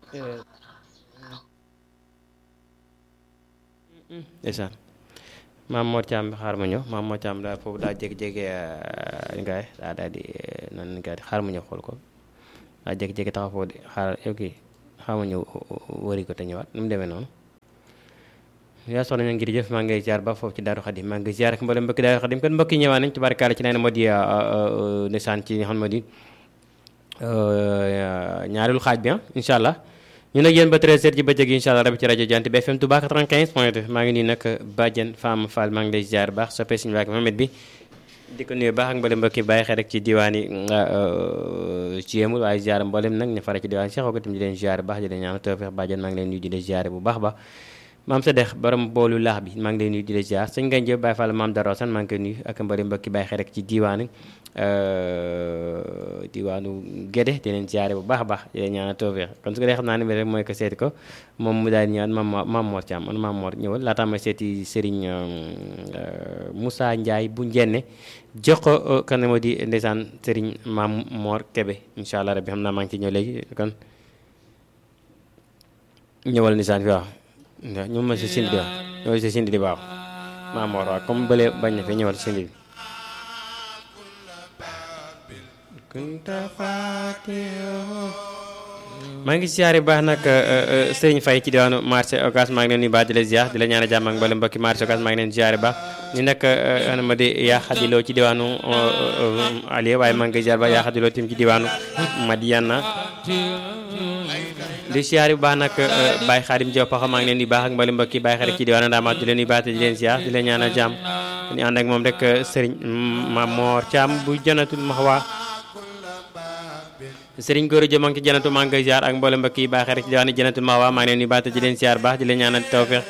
ndeysaan maam Mor Thiam xaar ma ñëw maam Mor Thiam daa foofu daa jékki-jékki li ngay daa daal di nan li ngay xaar ma ñëw xool ko daa jékki-jékki taxaw foofu di xaar ok xaar ma ñëw wëri ko te ñëwaat nu mu demee noonu yaa soxna ñu ngir jëf maa ngi ziar ba foofu ci Daaru Xadim maa ngi ziar ak mboolem mbokki Daaru Xadim kon mbokk yi ñëwaat nañ tubaarkaale ci leen moo di ndeysaan ci xam moo di ñaareelu xaaj bi ah incha allah ñu nag yéen ba 13h ci bëccëg incha allah rabi ci rajo Jant bi FM Touba 95 point 2 maa ngi nii nag Badiane Fama Fall maa ngi lay ziar baax soppee suñu waag Mohamed bi di ko nuyu baax ak mboolem mbokki bàyyi xel rek ci diwaan yi ci yemul waaye ziar mboolem nag ñu fara ci diwaan Cheikh Ogatim di leen ziar baax di leen ñaan tawfeex Badiane maa ngi leen nuyu di leen ziar bu baax ba maam sa dex borom boolu laax bi maa ngi lay nuyu di la ziar sëñ Ngagne Diop Baye Fall maam Daro San maa ngi koy nuyu ak mbari mbokki bàyyi xel rek ci diwaanu diwaanu Gédé di leen ziare bu baax a baax di leen ñaanal tawfeex kon su ko dee xam naa ne rek mooy ko seeti ko moom mu daal di ñëwaat maam maam Mor Thiam man maam Mor ñëwal laataa may seeti Serigne Moussa Ndiaye bu njenne jox ko kan moo di ndeysaan Serigne maam Mor Kébé incha allah rabbi xam naa maa ngi ci ñëw léegi kon ñëwal ndeysaan fi waaw ñu ma si sindi waaw ñëwal si sindi di baax maam Mor waaw comme bële bañ na fi ñëwal si sindi bi maa ngi siyaare baax nag sëriñ Faye ci diwaanu marché Ocass maa ngi leen nuyu baax di la ziar di la ñaan jàmm ak mboolem mbokki marché Ocass maa ngi leen siyaare baax ni nag ana ma di yaa xadiloo ci diwaanu Aliou waaye maa ngi ziar baax yaa xadiloo tim ci diwaanu Madiana di siyaare bu baax nag Baye Xaadim Diop paxa maa ngi leen di baax ak mboolem mbokki Baye xarit ci diwaanu Ndamaat di leen nuyu baax te di leen ziar di la ñaan jàmm ñu ànd ak moom rek sëriñ Mamor Thiam bu janatul maxwa sëriñ góor jëm maa ngi ci janatu maa ngi koy ziar ak mboolem mbokk yi baaxee rek ci diwaanu janatul maxwa maa ngi leen di baax te di leen ziar baax di leen ñaanal tawfeex